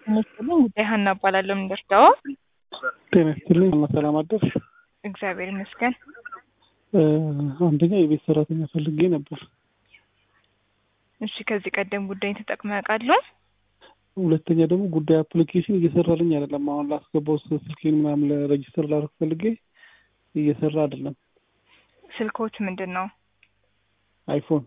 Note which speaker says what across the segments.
Speaker 1: ይመስልኝ ጉዳይ ሀና እባላለሁ። ምንደርዳዋ
Speaker 2: ጤና ይስጥልኝ እና ሰላም አደርሽ።
Speaker 1: እግዚአብሔር ይመስገን።
Speaker 2: አንደኛ የቤት ሰራተኛ ፈልጌ ነበር።
Speaker 1: እሺ፣ ከዚህ ቀደም ጉዳይን ተጠቅመው ያውቃሉ?
Speaker 2: ሁለተኛ ደግሞ ጉዳይ አፕሊኬሽን እየሰራልኝ አይደለም። አሁን ላስገባው ስልኬን ምናምን ለሬጅስተር ላደርግ ፈልጌ እየሰራ አይደለም።
Speaker 1: ስልኮች ምንድን ነው?
Speaker 2: አይፎን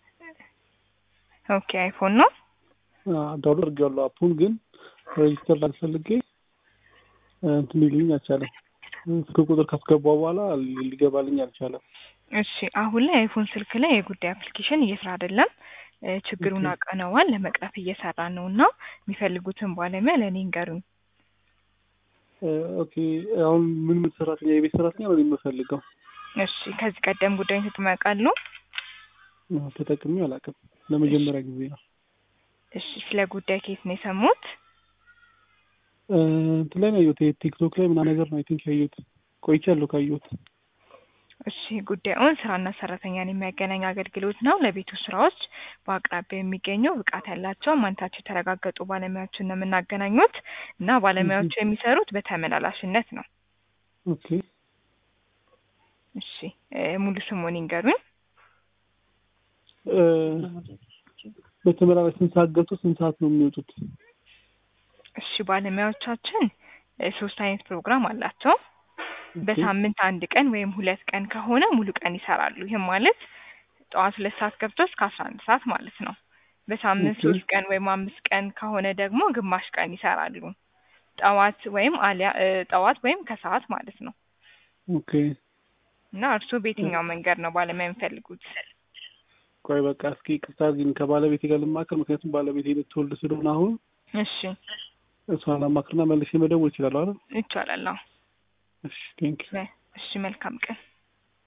Speaker 1: ኦኬ፣ አይፎን ነው።
Speaker 2: ዳውንሎድ አድርጌዋለሁ አፑን፣ ግን ሬጅስተር ላደርግ ፈልጌ እንትን ሊልኝ አልቻለም። ስልክ ቁጥር ካስገባው በኋላ ሊገባልኝ አልቻለም።
Speaker 1: እሺ፣ አሁን ላይ አይፎን ስልክ ላይ የጉዳይ አፕሊኬሽን እየሰራ አይደለም። ችግሩን አውቀነዋል። ለመቅረፍ እየሰራ ነው እና የሚፈልጉትን ባለሙያ ለእኔ እንገሩኝ።
Speaker 2: ኦኬ፣ አሁን ምን ምን ሰራተኛ የቤት ሰራተኛ ነው የምፈልገው?
Speaker 1: እሺ፣ ከዚህ ቀደም ጉዳይን ተጠቅመው ያውቃሉ?
Speaker 2: ተጠቅሜ አላውቅም። ለመጀመሪያ ጊዜ ነው።
Speaker 1: እሺ፣ ስለ ጉዳይ ከየት ነው የሰሙት?
Speaker 2: እንትን ላይ ነው ያየሁት፣ ቲክቶክ ላይ ምናምን ነገር ነው አይ ቲንክ ያየሁት። ቆይቻለሁ ካየሁት።
Speaker 1: እሺ ጉዳዩን ስራና ሰራተኛን የሚያገናኝ አገልግሎት ነው። ለቤቱ ስራዎች በአቅራቢያ የሚገኙ ብቃት ያላቸው ማንነታቸው የተረጋገጡ ባለሙያዎችን ነው የምናገናኙት እና ባለሙያዎቹ የሚሰሩት በተመላላሽነት ነው።
Speaker 2: ኦኬ
Speaker 1: እሺ ሙሉ ስሙን ይንገሩኝ።
Speaker 2: በተመላላሽ ስንት ሰዓት ገብቶ ስንት ሰዓት ነው የሚወጡት?
Speaker 1: እሺ ባለሙያዎቻችን ሶስት አይነት ፕሮግራም አላቸው። በሳምንት አንድ ቀን ወይም ሁለት ቀን ከሆነ ሙሉ ቀን ይሰራሉ። ይህም ማለት ጠዋት ሁለት ሰዓት ገብቶ እስከ አስራ አንድ ሰዓት ማለት ነው። በሳምንት ሶስት ቀን ወይም አምስት ቀን ከሆነ ደግሞ ግማሽ ቀን ይሰራሉ። ጠዋት ወይም አሊያ ጠዋት ወይም ከሰዓት ማለት ነው።
Speaker 2: ኦኬ
Speaker 1: እና እርስዎ በየትኛው መንገድ ነው ባለሙያ የሚፈልጉት?
Speaker 2: ቆይ በቃ እስኪ ቅርታ ግን ከባለቤቴ ጋር ልማከር፣ ምክንያቱም ባለቤቴ ልትወልድ ስለሆነ አሁን
Speaker 1: እሺ
Speaker 2: እሷን አማክርና መልሼ መደወል ይችላለሁ አይደል?
Speaker 1: ይቻላል። አዎ።
Speaker 2: እሺ ቴንክ
Speaker 1: እሺ መልካም ቀን